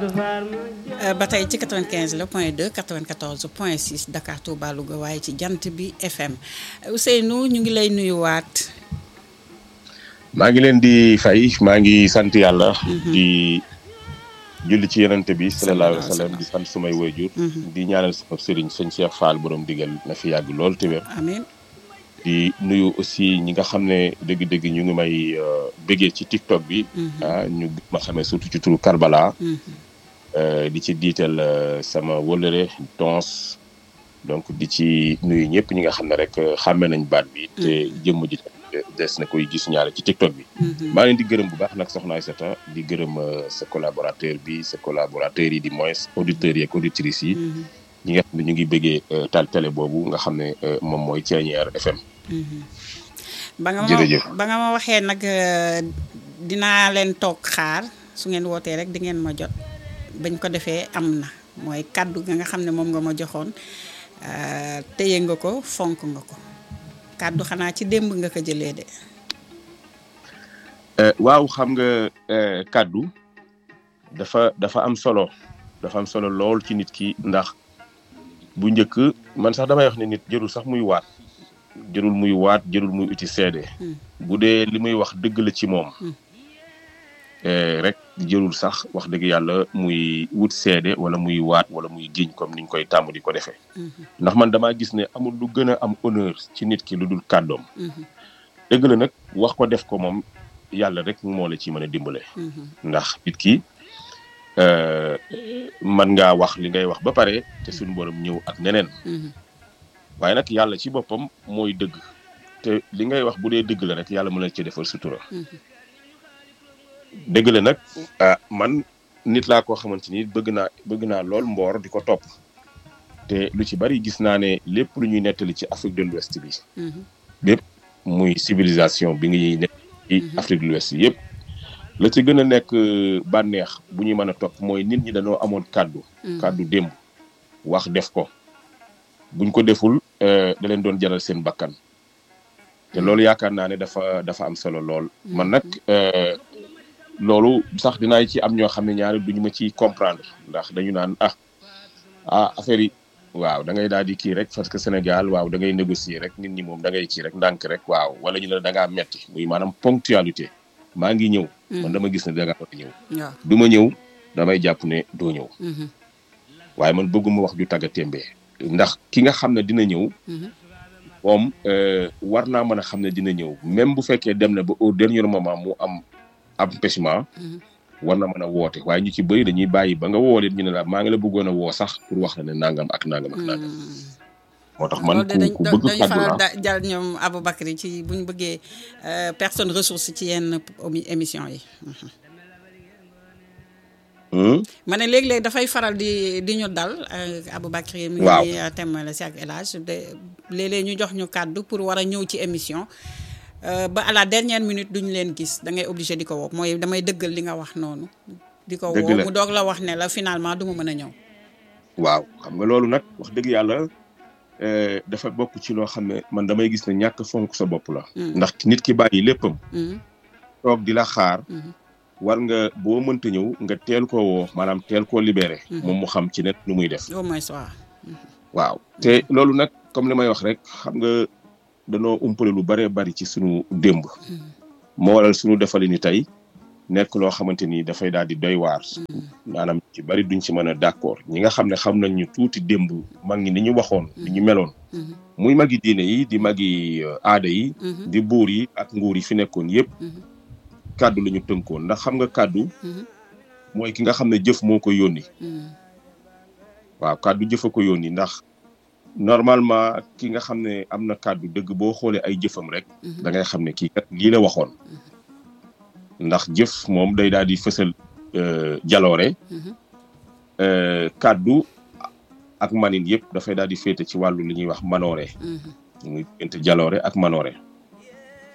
ba tey ci 95 la point 2 94 point 6 Dakar Touba Louga waaye ci jant bi FM Ousseynou ñu ngi lay nuyuwaat. maa ngi leen di fay maa ngi sant yàlla. di julli ci yenante bi sallallahu alayhi wa sallam di sant sumay waajur di ñaanal sama sëriñ sëñ Cheikh Fall borom digal na fi yàgg lool te wér. amiin. di nuyu aussi ñi nga xam ne dëgg-dëgg ñu ngi may bëggee ci TikTok bi. ah ñu ma xamee surtout ci turu Karbala. di ci diital sama wëllëre tons donc di ci nuyu ñëpp ñi nga xam ne rek xàmme nañ baat bi. te jëmm ji des na koy gis ñaare ci TikTok bi. maa leen di gërëm bu baax nag soxna Aïssata di gërëm sa collaborateur bi sa collaborateurs yi di moins auditeurs yi ak auditrices yi. ñi nga xam ne ñu ngi bëggee tal télé boobu nga xam ne moom mooy Thiéniere FM. ba nga ma ba nga ma waxee nag dinaa leen toog xaar su ngeen wootee rek di ngeen ma jot bañ ko defee am na mooy kàddu ga nga xam ne moom nga ma joxoon téye nga ko fonk nga ko kàddu xanaa ci démb nga ko jëlee de. waaw xam nga kàddu dafa dafa am solo dafa am solo lool ci nit ki ndax. bu njëkk man sax damay wax ne nit jërul sax muy waat jërul muy waat jërul muy uti seede bu dee li muy wax dëgg la ci moom rek jërul sax wax dëgg yàlla muy wut seede wala muy waat wala muy giñ comme niñ koy tàmm di ko defee ndax man damaa gis ne amul lu gën a am honneur ci nit ki lu dul kàddoom dëgg la nag wax ko def ko moom yàlla rek moo la ci mën a dimbale ndax nit ki man ngaa wax li ngay wax ba pare te suñu borom ñëw ak neneen waaye nag yàlla ci boppam mooy dëgg te li ngay wax bu dee dëgg la rek yàlla mën na ci defal sutura dëgg la nag ah man nit laa koo xamante ni bëgg naa bëgg naa lool mboor di ko topp te lu ci bari gis naa ne lépp lu ñuy nettali ci Afrique de l'Ouest bi lépp muy civilisation bi ngi nekk ci Afrique de l'Ouest yëpp la ci gën a nekk bànneex bu ñuy mën a topp mooy nit ñi dañoo amoon kàddu kàddu démb wax def ko buñ ko deful da leen doon jaral seen bakkan te loolu yaakaar naa ne dafa dafa am solo lool man nag loolu sax dinaay ci am ñoo xam ne ñaari duñu ma ci comprendre ndax dañu naan ah ah affaire yi waaw da ngay daal di kii rek parce que Sénégal waaw da ngay négocier rek nit ñi moom da ngay kii rek ndànk rek waaw wala ñu la da ngaa metti muy maanaam ponctualité maa ngi ñëw man dama gis ne da ngaa war a ñëw du ma ñëw damay jàpp ne doo ñëw waaye man bëgguma wax ju tagga témbee ndax ki nga xam ne dina ñëw moom war naa mën a xam ne dina ñëw même bu fekkee dem na ba au dernier moment mu am empêchement war na mën a woote waaye ñu ci bëri dañuy bàyyi ba nga woo leen ñu ne la maa ngi la bëggoon a woo sax pour wax la ne nangam ak nangam ak nangam moo tax man ku bëgg dañu faral jàll ñoom Aboubacry ci bu ñu bëggee personne ressource ci yenn émission yi ma ne léeg-léeg dafay faral di di ñu dal Aboubacry mi ngi temmale si ak El Hadj de léeg-léeg ñu jox ñu kàddu pour war a ñëw ci émission ba à la dernière minute duñu leen gis da ngay obligé di ko woo mooy damay dëggal li nga wax noonu di ko woo mu doog la wax ne la finalement du ma mën a ñëw waaw xam nga loolu nag wax dëgg yàlla dafa bokk ci loo xam ne man damay gis ne ñàkk fonk sa bopp la ndax nit ki bàyyi léppam toog di la xaar war nga boo mënta ñëw nga teel koo woo maanaam teel koo libéré moom mu xam ci net nu muy def au moins waaw waaw te loolu nag comme li may wax rek xam nga danoo umpale lu bare bari ci sunu démb moo waral sunu defali ni tey nekk loo xamante ni dafay daal di doy waar maanaam ci bari duñ ci mën a d'accord ñi nga xam ne xam nañ ñu tuuti démb mag ñi ni ñu waxoon ni ñu meloon muy magi diine yi di magi aada yi di buur yi ak nguur yi fi nekkoon yépp kàddu la ñu tënkoon ndax xam nga kàddu mooy ki nga xam ne jëf moo ko yónni waaw kàddu jëf a ko yónni ndax normalement ki nga xam ne am na kàddu dëgg boo xoolee ay jëfam rek da ngay xam ne kii kat lii la waxoon ndax jëf moom day daal di fësal jaloore kàddu ak manin yëpp dafay daal di féete ci wàllu li ñuy wax manoore muy diggante jaloore ak manoore